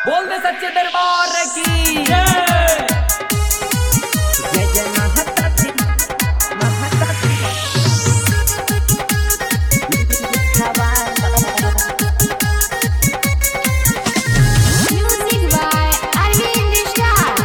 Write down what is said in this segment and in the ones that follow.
बोल दे सच्चे दरबार की जय जय महता दी महता दी Music by Arvind Star.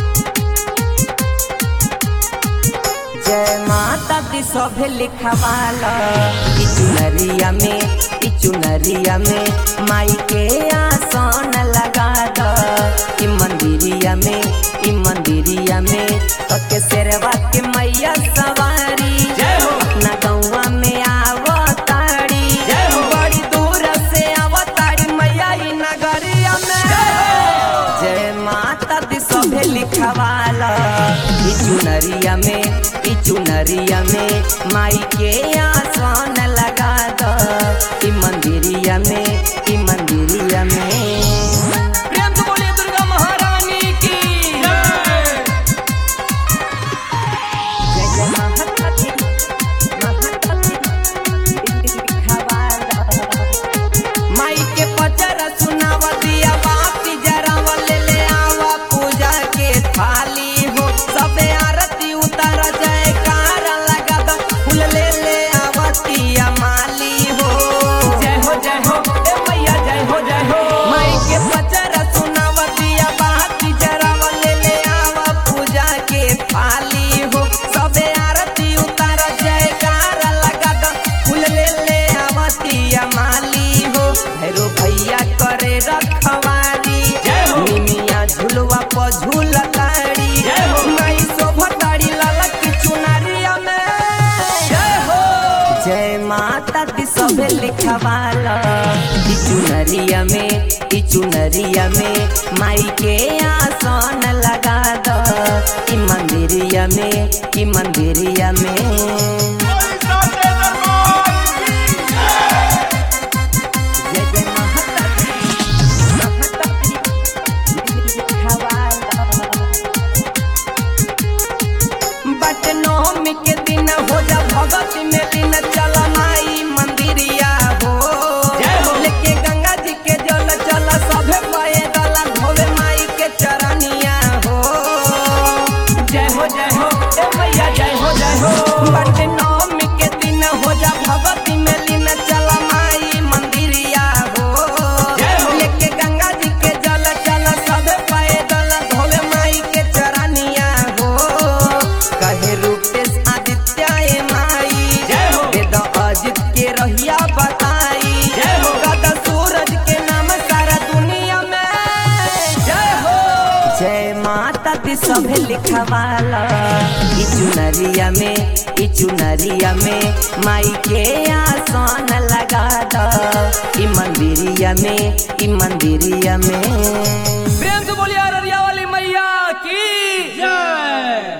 जय माता दी सभे लिखवाला ई चुनरिया में ई चुनरिया में माई के आसन लगा द ई मंदिरिया में ई मंदिरिया में तके शेरवा के मैया सवारी जय हो। अपना गौवा में आवताड़ी जय हो। बड़ी दूर से आवताड़ी मैया ई नगरिया में जय माता दी सभे लिखवाला ई चुनरिया में ई चुनरिया में माई के आसन लगा द ई मंदिरिया में ई मंदिरिया में प्रेम से बोलिए दुर्गा महारानी की जय जय महता दी महता दी लिखवाला माई के पचर सुनाव दिया बाती जराव ले ले आवा पूजा के थाली हो सबे आरती उतर जयकार लगा दो फूल ले ले आवतिया माली हो जय हो जय हो ए मैया जय हो जय हो माई के पचर सुनाव दिया बाती जराव ले ले आवा पूजा के थाली हो सबे आरती उतर जयकार लगा दो फूल ले ले आवतिया माली हो भैरो भैया करे रखवारी जय हो। मिमिया झुलवा पर झूलताड़ी जय हो। माई शोभताड़ी ललक की चुनरिया में जय हो जय माता दी सभे लिखवाला ई चुनरिया में ई चुनरिया में माई के आसन लगा द ई मंदिरिया में ई मंदिरिया में जय जय महता दी, महता दी, लिखवाला। बट नवमी के दिन हो जा भगत में दिन चल माई मंदिरिया हो जय हो। लेके गंगा जी के जल चल सभे पाए गला धोवे माई के चरनिया हो जय हो जय हो ए मैया जय हो जय हो बट नवमी के दिन हो जा भगत में दिन चल माई मंदिरिया हो जय हो। लेके गंगा जी के जल चल सभे पाए गला धोवे माई के चरनिया हो कहे रूपेश आदित्य ए माई जय हो। वेद अजित के रहिया बताई जय हो। गदा सूरज के नाम सारा दुनिया में जय हो जय माता दी सभे लिखवाला ई चुनरिया में ई चुनरिया में माई के आसन लगा द ई मंदिरिया में ई मंदिरिया में प्रेम से बोलिए अररिया वाली मैया की जय